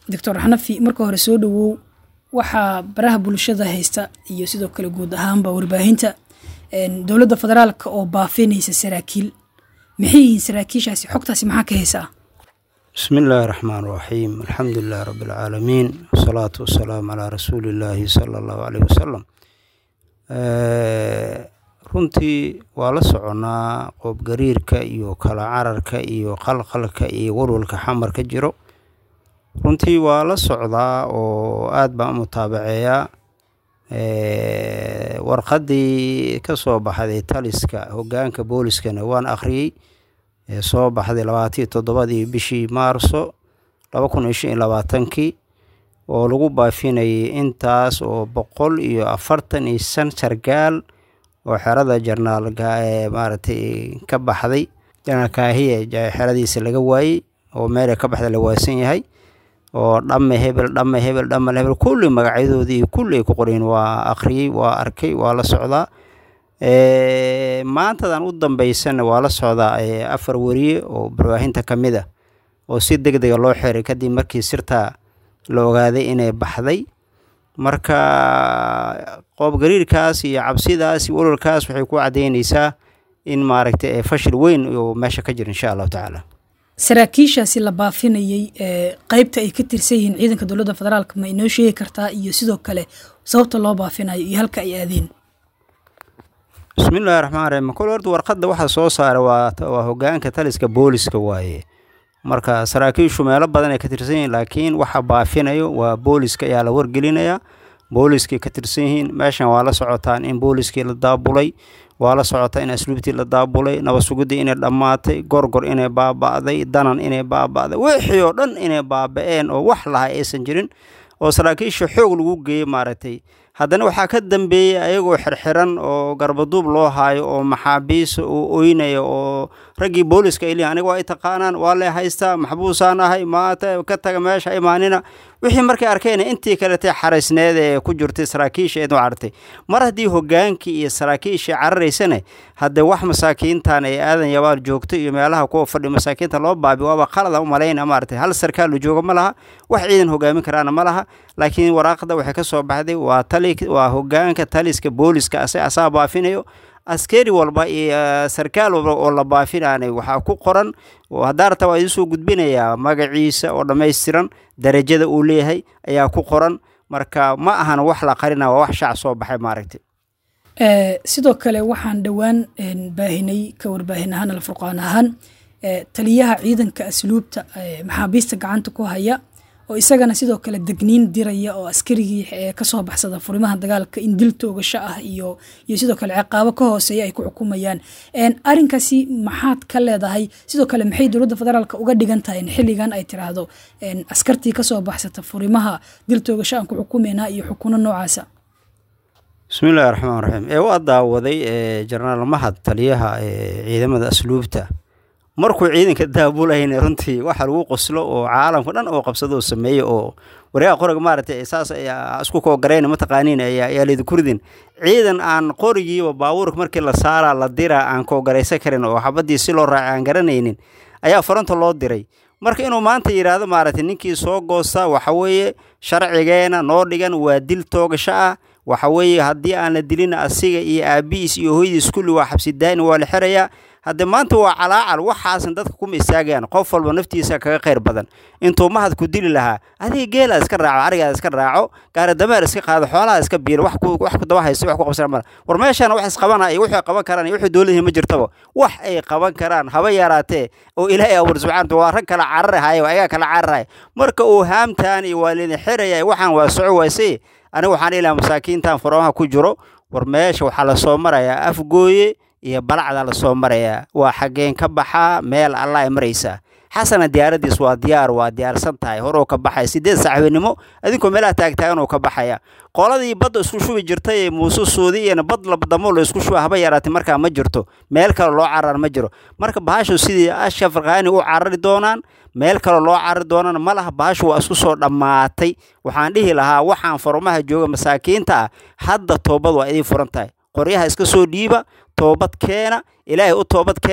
doctor xanafi marka hore soo dhawow waxaa baraha bulshada haysta iyo sidoo kale guud ahaanba warbaahinta dowladda federaalka oo baafinaysa saraakiil maxay yihiin saraakiishaasi xogtaasi maxaa ka haysaa bismi illaahi raxmaan raxiim alxamdu lilahi rabbi alcaalamiin wasalaatu wasalaamu calaa rasuuli illaahi sala allahu caleyh wasalam runtii waa la soconnaa qoobgariirka iyo kala cararka iyo qalqalka iyo walwalka xamar ka jiro runtii waa la socdaa oo aad baan u mutaabaceeyaa warqaddii ka soo baxday taliska hoggaanka booliskana waan akhriyey soo baxday labaataiyo toddobadii bishii maarso laba kun iyo shan iyo labaatankii oo lagu baafinayay intaas oo boqol iyo afartan iyo shan sargaal oo xerada jarnaalka ee maaragtay ka baxday janaal kaahiye xeradiisa laga waayey oo meela ka baxda la waasan yahay oo dhamme hebel dhamme hebel dhamme hebel kulli magacyadoodii iyo kulli ay ku qoreen waa akhriyey waa arkay waa la socdaa maantadan u dambeysana waa la socdaa afar weriye oo barwaahinta ka mid a oo si deg dega loo xiray kadib markii sirtaa la ogaaday inay baxday marka qoobgariirkaas iyo cabsidaas iyo walwalkaas waxay ku caddeynaysaa in maaragtay fashil weyn oo meesha ka jira insha allahu tacaala saraakiishaasi la baafinayey qeybta ay ka tirsan yihiin ciidanka dowladda federaalk ma inoo sheegi kartaa iyo sidoo kale sababta loo baafinayo iyo halka ay aadeen bismillahi raxmaan raxiim kol horta warqadda waxaa soo saaray waa waa hoggaanka taliska booliska waaye marka saraakiishu meelo badan ay ka tirsan yihiin laakiin waxa baafinayo waa booliska ayaa la wargelinayaa booliskay ka tirsan yihiin meeshan waa la socotaan in booliskii la daabulay waa la socotaa in asluubtii la daabulay nabad sugidii inay dhammaatay gorgor inay baaba'day danan inay baaba'day wixii oo dhan inay baaba'een oo wax laha aysan jirin oo saraakiisha xoog lagu geeyey maaragtay haddana waxaa ka dambeeyey ayagoo xirxiran oo garbaduub loo haayo oo maxaabiisa oo oynaya oo raggii booliska ay leeyihin aniga waa ay taqaanaan waa lee haystaa maxbuusaan ahay maata ka taga meesha imaanina wixii markay arkeen intii kaletay xaraysneed ee ku jirtay saraakiisha eed carartay mar haddii hogaankii iyo saraakiishii cararaysane haddee wax masaakiintan ay aadan yabaal joogto iyo meelaha kuwa fadhi masaakiinta loo baabi waaba qalada u malayna maaragtay hal sarkaal la joogo ma laha wax ciidan hogaamin karaana ma laha laakiin waraaqda waxay ka soo baxday waa tali waa hogaanka taliska booliska ase asaa baafinayo askari walba iyo sarkaal walba oo la baafinaanay waxaa ku qoran haddaarta waa idinsoo gudbinayaa magaciisa oo dhammaystiran darajada uu leeyahay ayaa ku qoran marka ma ahan wax la qarina waa wax shaac soo baxay maaragtay sidoo kale waxaan dhowaan baahinay ka warbaahin ahaan alfurqaan ahaan taliyaha ciidanka asluubta maxaabiista gacanta ku haya oo isagana sidoo kale degniin diraya oo askarigii kasoo baxsada furimaha dagaalka in dil toogasho ah iyo iyo sidoo kale ciqaabo ka hooseeya ay ku xukumayaan arinkaasi maxaad ka leedahay sidoo kale maxay dowladda federaalk uga dhigan tahay in xilligan ay tiraahdo askartii kasoo baxsata furimaha dil toogasho aan ku xukumeynaa iyo xukuno noocaasa bismillahi raxmaan raxiim ee waa daawaday jenaraal mahad taliyaha ciidamada asluubta markuu ciidanka daabulahayna runtii waxa lagu qoslo oo caalamka dhan oo qabsado oo sameeyo oo waryaha qoriga maaragtay saas isku koogarayna mataqaaniin ayaa laydikurdin ciidan aan qorigiiba baabuurka markii la saaraa la diraa aan koogaraysan karin oo xabadii si loo raacay aan garanaynin ayaa faranta loo diray marka inuu maanta yidhaahdo maaragtay ninkii soo goosta waxa weeye sharcigeena noo dhigan waa dil toogasho ah waxa weeye haddii aan la dilin asiga iyo aabihiis iyo hooyadiis kulli waa xabsidaani waa la xirayaa hadde maanta waa calaacal waxaasan dadka kuma istaagayaan qof walba naftiisa kaga khayr badan intuu mahad ku dili lahaa adiga geelaad iska raaco arigaad iska raaco gaari dameer iska qaado xoolaha iska biiro wax ku daba haysto wax ku qabsana mala war meeshaana wax isqabana iyo wixii qaban karaan iyo wixii dowladihii ma jirtaba wax ay qaban karaan haba yaraatee oo ilaahay abuur subxaana waa rag kala cararahaya ayagaa kala cararaya marka uu haamtaan iyo waa lidin xiraya waxaan waa soco waase aniga waxaan ilaha masaakiintan furamaha ku jiro war meesha waxaa lasoo marayaa afgooye iyo balacda lasoo marayaa waa xaggeen ka baxaa meel alla ay maraysaa xasana diyaaradiis waa diyaar waa diyaarsan tahay horuu ka baxaya sideed saaxiibinimo adinkoo meelaha taagtaagan uu ka baxaya qoladii badda isku shubi jirtay ee muuse suudi iyana bad labadamo la isku shuba haba yaraatay markaa ma jirto meel kale loo carar ma jiro marka bahashu sidii asha farqaani u carari doonaan meel kale loo carari doonaan ma laha bahashu waa isku soo dhammaatay waxaan dhihi lahaa waxaan farumaha jooga masaakiinta ah hadda toobad waa idiin furan tahay qoryaha iska soo dhiiba toobad keena ilaahay u toobad keena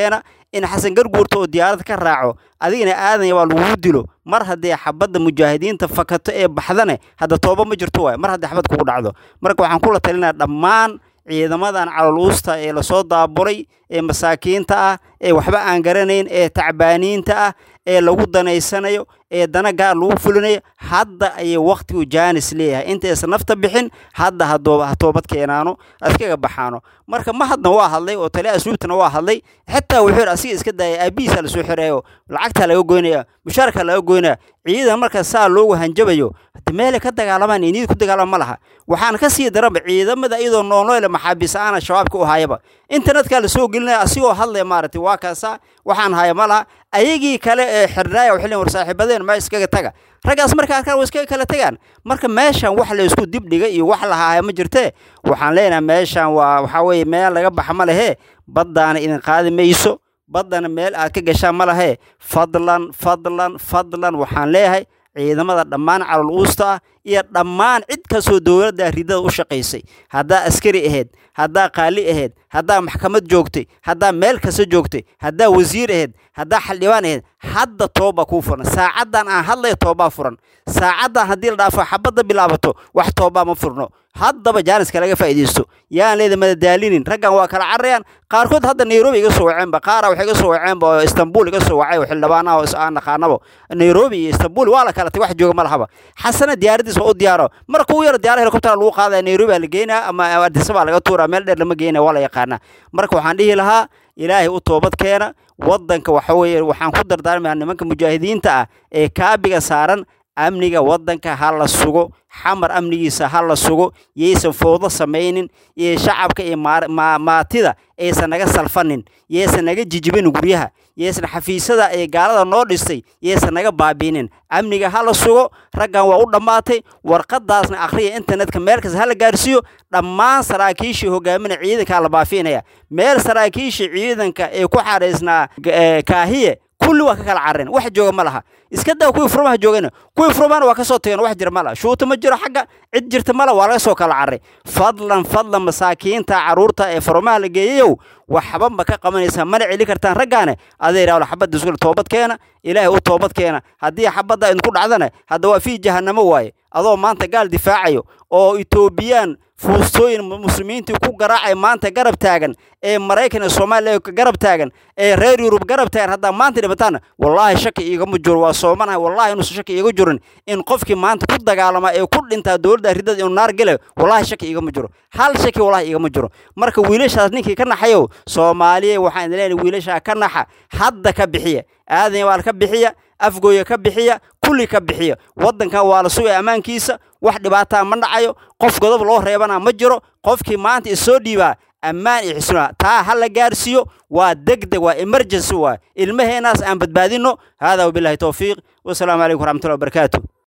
in xasan garguurta oo diyaarad ka raaco adigana aadanya waa lagugu dilo mar haddii xabadda mujaahidiinta fakato ee baxdane hadda tooba ma jirto waay mar haddii xabad kugu dhacdo marka waxaan kula talinaya dhammaan ciidamadan caloluusta ee lasoo daaburay ee masaakiinta ah ee waxba aan garanayn ee tacbaaniinta ah ee lagu danaysanayo ee dana gaar lagu fulinayo hadda ayay wakhtigu jaanis leeyahay intaysan nafta bixin hadda ha toobad keenaano iskaga baxaano marka ma hadna waa hadlay oo taliya asluubtana waa hadlay xitaa wuxuu yidhi asiga iska daaya aabihiisa lasoo xirayo lacagtaa laga goynaya mushaarkaa laga goynaya ciidan marka saa loogu hanjabayo meelay ka dagaalamaan inid ku dagaalama ma laha waxaan ka sii daranba ciidamada iyadoo noolnoyle maxaabiis aana shabaabka u hayaba internetkaa lasoo gelinaya asigoo hadlaya maaragtay waa kaasaa waxaan haya ma laha ayagii kale ee xirnaaya waxay leeyihin war saaxiibadeen meesha iskaga taga raggaas marka arkaan waa iskaga kala tagaan marka meeshan wax la isku dibdhiga iyo wax lahaaya ma jirtee waxaan leenahay meeshan waa waxaa weeye meel laga baxa ma lehee baddaana idin qaadi mayso baddana meel aad ka gashaan ma lahee fadlan fadlan fadlan waxaan leeyahay ciidamada dhammaan calol uusta ah iyo dhammaan cid kastoo dowladda ridada u shaqaysay haddaa askari ahayd haddaa qaali ahayd haddaa maxkamad joogtay haddaa meel kasta joogtay haddaa wasiir ahayd haddaa xildhibaan ahayd hadda toobaa kuu furan saacaddan aan hadlaya toobaa furan saacaddan haddii la dhaafo xabadda bilaabato wax toobaa ma furno haddaba jaaniska laga faa'iidaysto yaan leeda madadaalinin raggan waa kala carayaan qaarkood hadda nairobi iga soo waceenba qaara waxay iga soo waceenba oo istanbul iga soo wacay oo xildhibaanaha oo aan naqaanabo nairobi iyo istanbul waa la kala tay wax jooga ma lahaba xasana diyaaradiis waa u diyaaro marka ugu yaro diyaara helikobtera lagu qaadaya nairobi aa la geynaa ama adisabaa laga tuuraa meel dheer lama geynaya waa la yaqaanaa marka waxaan dhihi lahaa ilaahay u toobad keena waddanka waxa weeye waxaan ku dardaarmayaa nimanka mujaahidiinta ah ee kaabiga saaran amniga waddanka ha la sugo xamar amnigiisa ha la sugo yaysan fowdo samaynin iyo shacabka iyo maatida aysan naga salfanin yaysan naga jijibinin guryaha yaysan xafiisyada ee gaalada noo dhistay yaysan naga baabiinin amniga ha la sugo raggan waa u dhammaatay warqadaasna akhriya internetka meel kasta ha la gaarsiiyo dhammaan saraakiishii hogaaminaya ciidankaa la baafiinaya meel saraakiishii ciidanka ee ku xadhaysnaa kaahiye kulli waa ka kala carreen wax jooga ma laha iska daa kuwii furmaha joogana kuwii furmahana waa ka soo tageen wax jira ma laha shuuta ma jiro xagga cid jirta ma laha waa laga soo kala carray fadlan fadlan masaakiinta carruurta ee furmaha la geeyayow waxba ma ka qabanaysaa mana celi kartaan raggaane aday idhahdo xabadda isku toobad keena ilaahay u toobad keena haddii xabadda idinku dhacdana hadda waa fii jahannamo waaye adoo maanta gaal difaacayo oo etoobiyaan fuustooyin muslimiintii ku garaacay maanta garab taagan ee maraykan iyo soomaaliya garab taagan ee reer yurub garab taagan haddaa maanta dhibataana wallaahi shaki iigama jiro waa soomanahay wallahi inuusan shaki iiga jirin in qofkii maanta ku dagaalama ee ku dhintaa dowladda ridada inuu naar gelayo wallahi shaki iigama jiro hal shaki wallahi iigama jiro marka wiilashaas ninkii ka naxayow soomaaliya waxaan idin leenahay wiilashaa ka naxa hadda ka bixiya aadan waa ka bixiya afgooya ka bixiya kulli ka bixiya waddankan waa la sugaya ammaankiisa wax dhibaataa ma dhacayo qof godob loo reebana ma jiro qofkii maanta isoo dhiibaa ammaan iyo xisnaa taa ha la gaarsiiyo waa degdeg waa emergency waa ilmaheenaas aan badbaadinno haadaa wabillahi towfiiq wasalaamu calaykum waraxmatullahi wabarakaatu